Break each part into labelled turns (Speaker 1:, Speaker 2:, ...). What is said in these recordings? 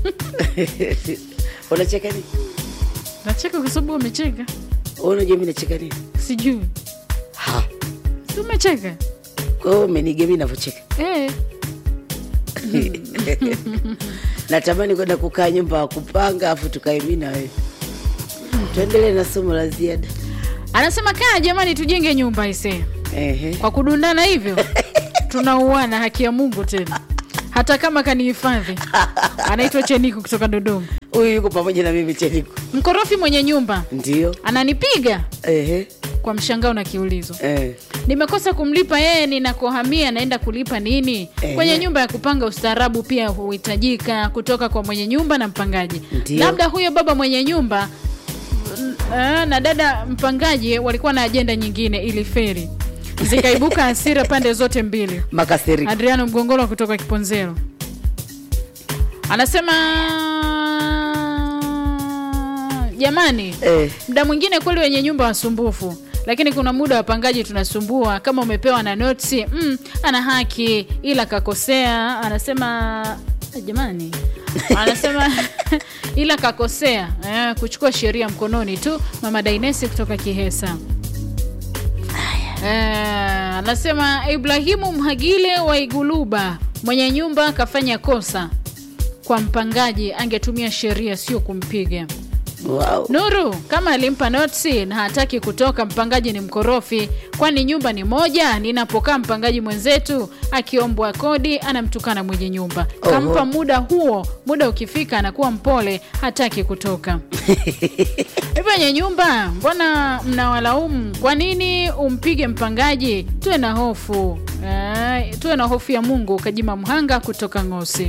Speaker 1: unacheka nini
Speaker 2: nacheka kwa sababu umecheka
Speaker 1: Wewe unajua mi nacheka nini
Speaker 2: sijui
Speaker 1: ha
Speaker 2: si umecheka
Speaker 1: kwa hiyo umenige mi navyocheka
Speaker 2: eh.
Speaker 1: natamani kwenda kukaa nyumba ya kupanga afu tukae mi na wewe tuendelee na somo la ziada
Speaker 2: anasema kaa jamani tujenge nyumba ise
Speaker 1: Ehe.
Speaker 2: kwa kudundana hivyo tunauana haki ya mungu tena hata kama kanihifadhi anaitwa cheniko kutoka dodoma
Speaker 1: huyu yuko pamoja na mimi cheniko
Speaker 2: mkorofi mwenye nyumba
Speaker 1: ndio
Speaker 2: ananipiga
Speaker 1: Ehe.
Speaker 2: kwa mshangao na kiulizo
Speaker 1: Eh.
Speaker 2: nimekosa kumlipa yeye ninakohamia naenda kulipa nini
Speaker 1: Eh.
Speaker 2: kwenye nyumba ya kupanga ustaarabu pia huhitajika kutoka kwa mwenye nyumba na mpangaji
Speaker 1: Ndio.
Speaker 2: labda huyo baba mwenye nyumba mm, ah, na dada mpangaji walikuwa na ajenda nyingine ili feri zikaibuka hasira pande zote mbili
Speaker 1: makasiriko
Speaker 2: adriano mgongolo kutoka kiponzero anasema jamani
Speaker 1: Eh.
Speaker 2: mda mwingine kweli wenye nyumba wasumbufu lakini kuna muda wapangaji tunasumbua kama umepewa na notsi mm, ana haki ila kakosea anasema jamani anasema ila kakosea eh, kuchukua sheria mkononi tu mama dainesi kutoka kihesa Eh, anasema ibrahimu mhagile wa iguluba mwenye nyumba kafanya kosa kwa mpangaji angetumia sheria sio kumpiga
Speaker 1: wow.
Speaker 2: nuru kama alimpa notsi na hataki kutoka mpangaji ni mkorofi kwani nyumba ni moja ninapokaa mpangaji mwenzetu akiombwa kodi anamtukana mwenye nyumba
Speaker 1: Oho.
Speaker 2: kampa muda huo muda ukifika anakuwa mpole hataki kutoka hivyo wenye nyumba mbona mnawalaumu kwa nini umpige mpangaji tuwe na hofu eh, tuwe na hofu ya mungu kajima mhanga kutoka ngosi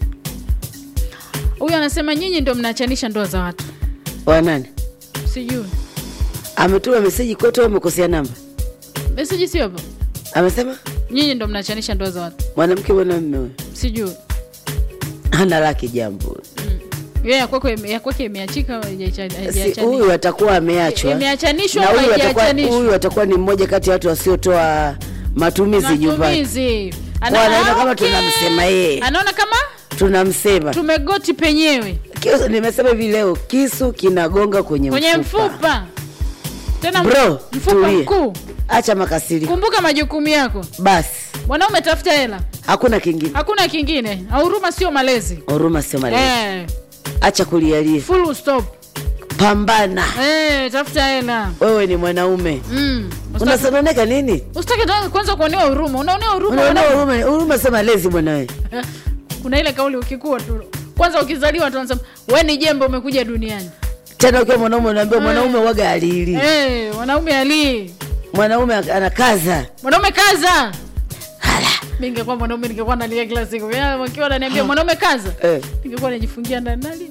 Speaker 2: huyu anasema nyinyi ndo mnaachanisha ndoa za watu
Speaker 1: wanani
Speaker 2: sijui
Speaker 1: ametuma meseji kwetu au amekosea namba
Speaker 2: meseji sio hapo
Speaker 1: amesema
Speaker 2: nyinyi ndo mnachanisha ndoa za watu
Speaker 1: mwanamke mwanamme huyo
Speaker 2: sijui
Speaker 1: hana laki jambo
Speaker 2: Yeye ya kwako ime- ya kwake imeachika au haijacha-
Speaker 1: si
Speaker 2: haijachanishwa?
Speaker 1: huyu atakuwa ameachwa
Speaker 2: Imeachanishwa
Speaker 1: na
Speaker 2: au
Speaker 1: huyu atakuwa,
Speaker 2: haijachanishwa?
Speaker 1: huyu atakuwa ni mmoja kati ya watu wasiotoa matumizi nyumbani
Speaker 2: Matumizi. Ana-
Speaker 1: Kwa anaona kama
Speaker 2: okay.
Speaker 1: tunamsema yeye.
Speaker 2: anaona kama
Speaker 1: tunamsema
Speaker 2: tumegoti penyewe
Speaker 1: Kisu- nimesema hivi leo kisu kinagonga kwenye,
Speaker 2: kwenye
Speaker 1: mfupa.
Speaker 2: mfupa tena
Speaker 1: Bro,
Speaker 2: mfupa
Speaker 1: tulia.
Speaker 2: mkuu
Speaker 1: acha makasiri
Speaker 2: kumbuka majukumu yako
Speaker 1: basi
Speaker 2: mwanaume tafuta hela
Speaker 1: hakuna kingine
Speaker 2: hakuna kingine huruma sio malezi
Speaker 1: huruma sio malezi
Speaker 2: eh,
Speaker 1: acha kulialia
Speaker 2: full stop
Speaker 1: pambana
Speaker 2: eh, tafuta hela
Speaker 1: wewe ni mwanaume
Speaker 2: mm. Usitaki-
Speaker 1: unasononeka nini
Speaker 2: usitaki ta- kwanza kuonewa huruma unaonewa huruma
Speaker 1: unaona
Speaker 2: wanaume.
Speaker 1: huruma huruma sio malezi mwanawe
Speaker 2: kuna ile kauli ukikua tu kwanza ukizaliwa tu wanasema we ni jembe umekuja duniani
Speaker 1: tena ukiwa mwanaume unaambia mwanaume waga alili
Speaker 2: hey, mwanaume alii
Speaker 1: mwanaume anakaza
Speaker 2: mwanaume kaza mi ningekuwa mwanaume ningekuwa nalia kila siku Ya, wakiwa naniambia mwanaume kaza
Speaker 1: eh.
Speaker 2: ningekuwa najifungia ndani nali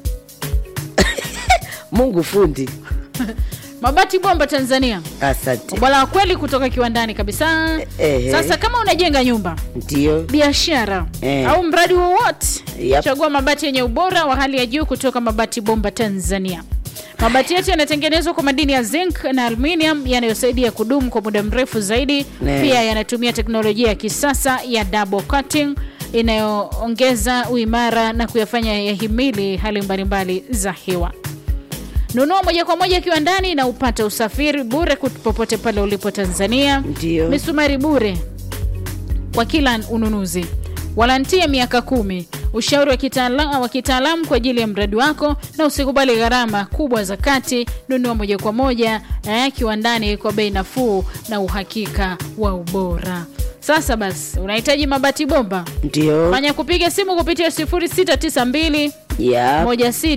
Speaker 1: mungu fundi
Speaker 2: mabati bomba tanzania
Speaker 1: asante
Speaker 2: ubora wa kweli kutoka kiwandani kabisa
Speaker 1: Ehe.
Speaker 2: sasa kama unajenga nyumba
Speaker 1: ndio
Speaker 2: biashara
Speaker 1: Eh.
Speaker 2: au mradi wowote
Speaker 1: Yep.
Speaker 2: chagua mabati yenye ubora wa hali ya juu kutoka mabati bomba tanzania mabati yetu yanatengenezwa kwa madini ya zinc na aluminium yanayosaidia kudumu kwa muda mrefu zaidi
Speaker 1: Ne.
Speaker 2: pia yanatumia teknolojia ya kisasa ya double cutting inayoongeza uimara na kuyafanya yahimili hali mbalimbali za hewa nunua moja kwa moja kiwandani na upate usafiri bure kut- popote pale ulipo tanzania
Speaker 1: Ndio.
Speaker 2: misumari bure kwa kila ununuzi walantia miaka kumi ushauri wa kitaala- wa kitaalamu kwa ajili ya mradi wako na usikubali gharama kubwa za kati nunua moja kwa moja eh, kiwandani kwa bei nafuu na uhakika wa ubora sasa basi unahitaji mabati bomba
Speaker 1: ndio
Speaker 2: fanya kupiga simu kupitia 0692
Speaker 1: ya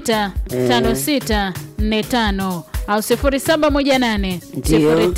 Speaker 2: 165645 au 0718
Speaker 1: Ndio.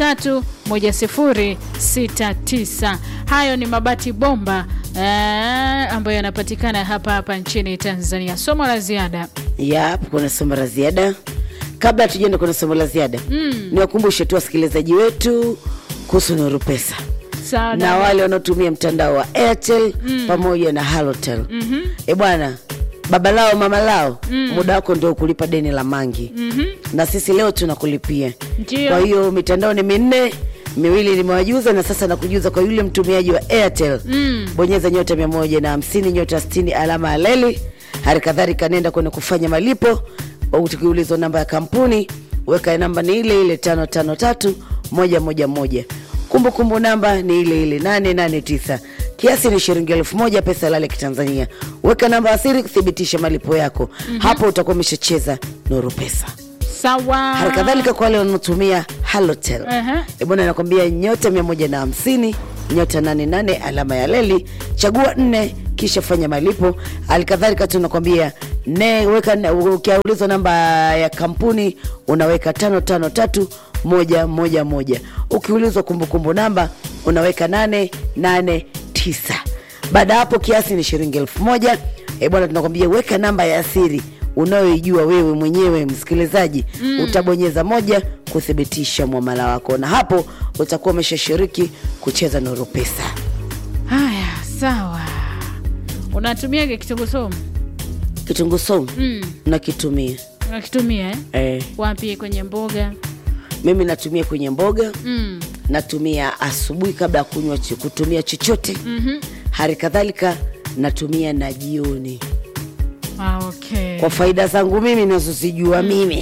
Speaker 2: 031069 hayo ni mabati bomba eh, ambayo yanapatikana hapa hapa nchini tanzania somo la ziada
Speaker 1: Yap, kuna somo la ziada. Kabla tujaenda kwenye somo la ziada mm. niwakumbushe tu wasikilizaji wetu kuhusu Nuru Pesa
Speaker 2: sawa
Speaker 1: na wale wanaotumia mtandao wa Airtel mm. pamoja na Halotel mm-hmm. E bwana, baba lao mama lao mm. muda wako ndio kulipa deni la mangi mm-hmm. na sisi leo tunakulipia.
Speaker 2: Ndio.
Speaker 1: Kwa hiyo mitandao ni minne miwili nimewajuza na sasa nakujuza kwa yule mtumiaji wa Airtel mm. bonyeza nyota mia moja na hamsini nyota sitini alama ya leli hali kadhalika nenda kwenye kufanya malipo ukiulizwa namba ya kampuni weka namba ni ile ile tano tano tatu moja moja moja kumbukumbu namba ni ile ile nane nane tisa kiasi ni shilingi elfu moja pesa lale kitanzania weka namba asiri kuthibitisha malipo yako mm-hmm. hapo utakuwa umeshacheza nuru pesa
Speaker 2: sawa
Speaker 1: hali kadhalika kwa wale wanaotumia halotel
Speaker 2: Aha.
Speaker 1: uh bwana nakwambia nyota mia moja na hamsini nyota nane nane alama ya leli chagua nne kisha fanya malipo hali kadhalika tunakwambia ne weka ne- ukiulizwa namba ya kampuni unaweka tano tano tatu moja moja moja ukiulizwa kumbukumbu namba unaweka nane nane tisa baada ya hapo kiasi ni shilingi elfu moja e bwana tunakwambia weka namba ya siri unayoijua wewe mwenyewe msikilizaji mm. utabonyeza moja kuthibitisha mwamala wako na hapo utakuwa umeshashiriki kucheza nuru pesa
Speaker 2: haya sawa unatumiaga kitunguu somu
Speaker 1: kitunguu saumu
Speaker 2: mm.
Speaker 1: nakitumia
Speaker 2: unakitumia eh?
Speaker 1: eh,
Speaker 2: wapi kwenye mboga
Speaker 1: mimi natumia kwenye mboga
Speaker 2: mm.
Speaker 1: natumia asubuhi kabla ya kunywa cho- kutumia chochote mm-hmm. hali kadhalika natumia na jioni
Speaker 2: ah, okay.
Speaker 1: kwa faida zangu mimi nazozijua mimi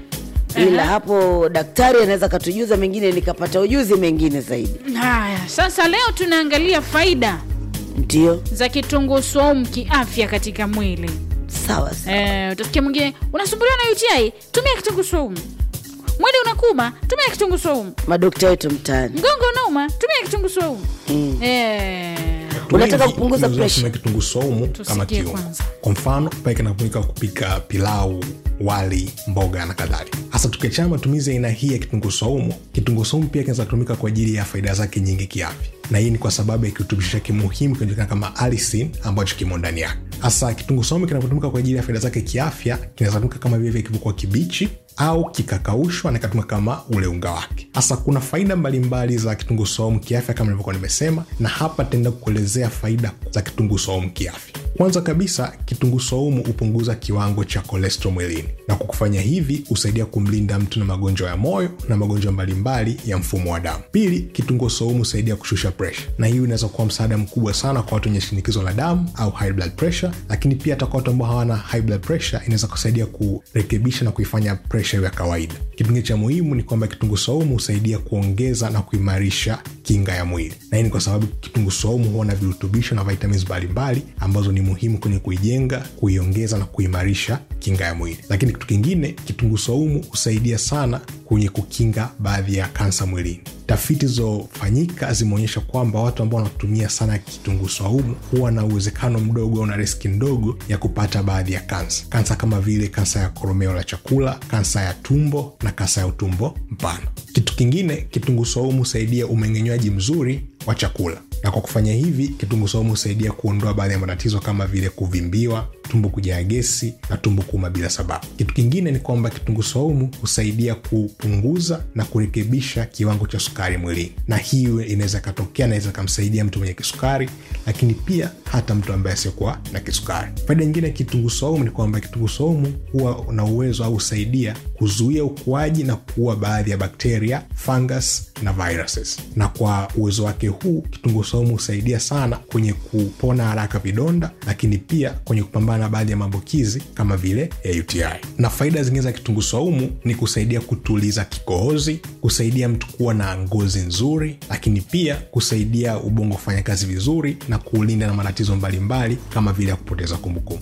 Speaker 1: ila hapo daktari anaweza katujuza mengine nikapata ujuzi mengine zaidi
Speaker 2: haya sasa leo tunaangalia faida
Speaker 1: ndio
Speaker 2: za kitunguu swaumu kiafya katika mwili
Speaker 1: sawa sawa.
Speaker 2: Eh, utasikia mwingine unasumbuliwa na uti tumia kitunguu swaumu mwili unakuma tumia kitunguu swaumu
Speaker 1: madokta wetu mtaani
Speaker 2: mgongo unauma tumia kitunguu swaumu
Speaker 1: Mm.
Speaker 2: eh,
Speaker 1: Unataka
Speaker 3: Wengi
Speaker 1: kupunguza
Speaker 3: tumezoea
Speaker 1: pressure?
Speaker 3: kutumia kitunguu saumu
Speaker 2: Tusikie
Speaker 3: kama kiungo.
Speaker 2: kwanza.
Speaker 3: Kwa mfano pale kinatumika kupika pilau, wali, mboga na kadhalika. Hasa tukiachana matumizi ya aina hii ya kitunguu saumu, kitunguu saumu pia kinaweza kutumika kwa ajili ya faida zake nyingi kiafya, na hii ni kwa sababu ya kirutubisho chake muhimu kinajulikana kama alisin ambacho kimo ndani yake. Hasa kitunguu saumu kinapotumika kwa ajili ya faida zake kiafya, kinaweza kutumika kama vile kilivyokuwa kibichi au kikakaushwa na ikatumika kama ule unga wake. Hasa kuna faida mbalimbali za kitunguu saumu kiafya kama nilivyokuwa nimesema, na hapa tutaenda kukuelezea faida za kitunguu saumu kiafya. Kwanza kabisa, kitunguu saumu hupunguza kiwango cha kolesterol mwilini, na kwa kufanya hivi husaidia kumlinda mtu na magonjwa ya moyo na magonjwa mbalimbali ya mfumo wa damu. Pili, kitunguu saumu husaidia kushusha presha, na hiyo inaweza kuwa msaada mkubwa sana kwa watu wenye shinikizo la damu au high blood pressure, lakini pia hata kwa watu ambao hawana high blood pressure inaweza kusaidia kurekebisha na kuifanya presha iwe ya kawaida. Kitu kingine cha muhimu ni kwamba kitunguu saumu husaidia kuongeza na kuimarisha kinga ya mwili, na hii ni kwa sababu kitunguu saumu huwa na virutubisho na vitamins mbalimbali ambazo ni muhimu kwenye kuijenga, kuiongeza na kuimarisha kinga ya mwili. Lakini kitu kingine, kitunguu saumu husaidia sana kwenye kukinga baadhi ya kansa mwilini. Tafiti zilizofanyika zimeonyesha kwamba watu ambao wanatumia sana kitunguu saumu huwa na uwezekano mdogo au na riski ndogo ya kupata baadhi ya kansa, kansa kama vile kansa ya koromeo la chakula, kansa ya tumbo na kansa ya utumbo mpana. Kitu kingine, kitunguu saumu husaidia umeng'enywaji mzuri wa chakula na kwa kufanya hivi kitunguu saumu husaidia kuondoa baadhi ya matatizo kama vile kuvimbiwa tumbo kujaa gesi na tumbo kuuma bila sababu kitu kingine ni kwamba kitunguu saumu husaidia kupunguza na kurekebisha kiwango cha sukari mwilini na hiyo inaweza ikatokea naweza ikamsaidia mtu mwenye kisukari lakini pia hata mtu ambaye asiokuwa na kisukari faida nyingine ya kitunguu saumu ni kwamba kitunguu saumu huwa na uwezo au husaidia kuzuia ukuaji na kuua baadhi ya bakteria fungus na viruses na kwa uwezo wake huu kitunguu saumu husaidia sana kwenye kupona haraka vidonda lakini pia kwenye kupambana na baadhi ya maambukizi kama vile ya uti na faida zingine za kitunguu saumu ni kusaidia kutuliza kikohozi kusaidia mtu kuwa na ngozi nzuri lakini pia kusaidia ubongo kufanya kazi vizuri na kuulinda na matatizo mbalimbali kama vile ya kupoteza kumbukumbu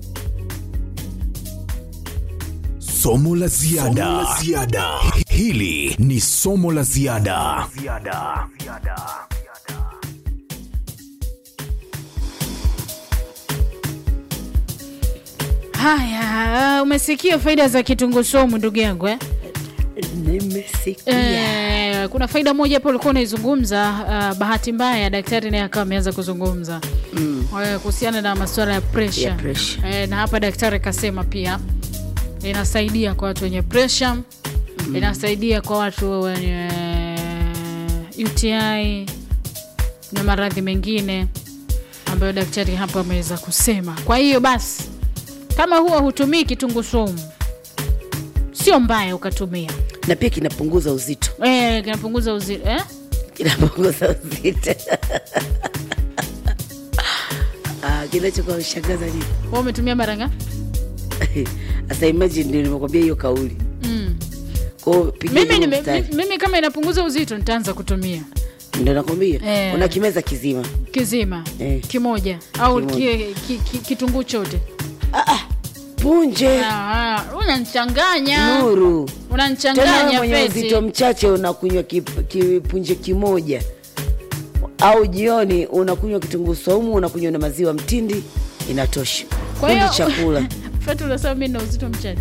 Speaker 4: somo la ziada hili ni somo la ziada
Speaker 2: haya umesikia faida za kitunguu saumu ndugu yangu eh?
Speaker 1: nimesikia
Speaker 2: Eh, kuna faida moja hapo ulikuwa unaizungumza uh, bahati mbaya daktari naye akawa ameanza kuzungumza mm. kuhusiana na masuala ya presha
Speaker 1: Ya pressure.
Speaker 2: eh, na hapa daktari akasema pia inasaidia kwa watu wenye presha mm. inasaidia kwa watu wenye uti na maradhi mengine ambayo daktari hapa ameweza kusema kwa hiyo basi kama huwa hutumii kitunguu saumu sio mbaya ukatumia
Speaker 1: na pia kinapunguza uzito
Speaker 2: Eh, kinapunguza uzito eh?
Speaker 1: kinapunguza uzito kinachokuwa shangaza nini
Speaker 2: Wewe umetumia mara ngapi?
Speaker 1: sasa imagine ndio nimekwambia hiyo kauli
Speaker 2: Mm.
Speaker 1: kwao pigia
Speaker 2: Mimi,
Speaker 1: huo
Speaker 2: nime,
Speaker 1: mstari.
Speaker 2: mi- mimi kama inapunguza uzito nitaanza kutumia
Speaker 1: ndio nakwambia
Speaker 2: Eh.
Speaker 1: una kimeza kizima
Speaker 2: kizima
Speaker 1: Eh.
Speaker 2: kimoja au
Speaker 1: Kimoja.
Speaker 2: ki, ki, ki, kitunguu chote.
Speaker 1: punje
Speaker 2: Ah, ah, unanichanganya,
Speaker 1: nuru tena wewe
Speaker 2: unanichanganya
Speaker 1: mwenye
Speaker 2: Feti.
Speaker 1: uzito mchache unakunywa kip- kipunje kimoja au jioni unakunywa kitunguu saumu unakunywa na maziwa mtindi inatosha
Speaker 2: Kwa
Speaker 1: Hundi
Speaker 2: hiyo
Speaker 1: chakula
Speaker 2: Feti, unasema mimi na uzito mchache